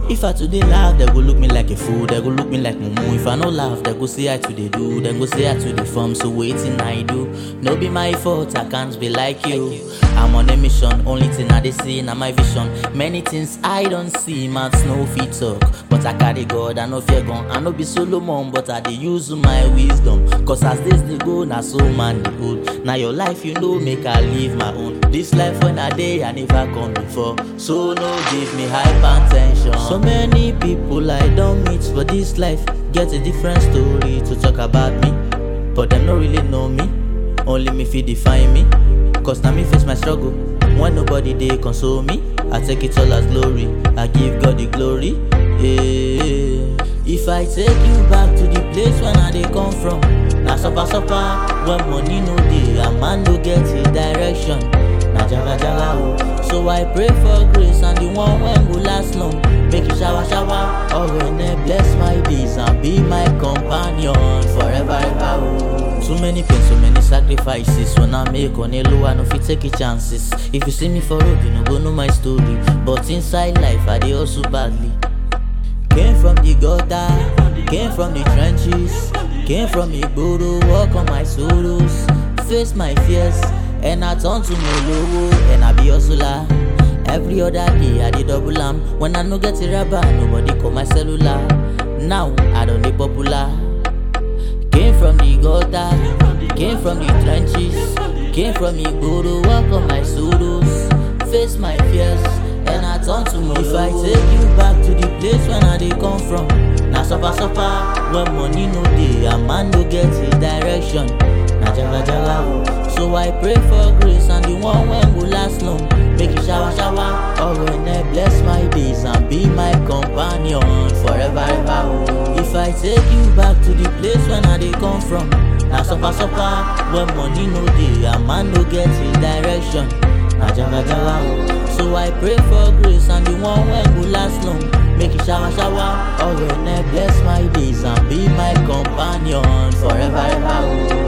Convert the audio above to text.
If I today laugh, they go look me like a fool, they go look me like mumu. If I no laugh, they go say I to the do, they go say I to the form. So waiting I do. No be my fault, I can't be like you. I'm on a mission, only thing I dey see na my vision. Many things I don't see, man, no fit talk. But I carry God, I no fear gun. I no be Solomon, but I dey use my wisdom. Cause as days dey go, na so man dey old. Now your life, you know, make I live my own. This life when I dey, I never come before. So no give me hypertension. So many people I don't meet for this life get a different story to talk about me. But them no really know me. Only me fit define me. Cause now me face my struggle. When nobody they console me, I take it all as glory. I give God the glory. Yeah. If I take you back to the place when I they come from, now suffer suffer when money no dey, a man no get a direction. Na jaga jaga oh. So I pray for grace and the one when go last long. Make it shower shower. Oh when bless my days and be my companion forever ever oh. Too many pain, so many sacrifices. When I make on a low, I no fit take it chances. If you see me for road, you no go know my story. But inside life, I dey hustle badly. Came from the gutter, came from the trenches, came from Igboro, walk on my sorrows, face my fears, and I turn to Molowo, and I be hustler. Every other day I dey double am. When I no get a rubber, nobody call my cellular. Now I don't dey popular. Came from the gutter, came from the trenches, came from Igboro, walk on my sorrows, face my fears, and I turn to Molowo. If I take you back to the place when I dey come from, na suffer suffer when money no dey, a man no get a direction. Na jaga jaga oh. So I pray for grace and the one when go last long. Make it shower shower, oh when bless my days and be my companion forever ever oh. If I take you back to the place when I dey come from, na suffer suffer when money no dey, a man no get a direction. Na jaga jaga oh. So I pray for grace and the one when go last long. Make it shower shower, oh when bless my days and be my companion forever ever oh.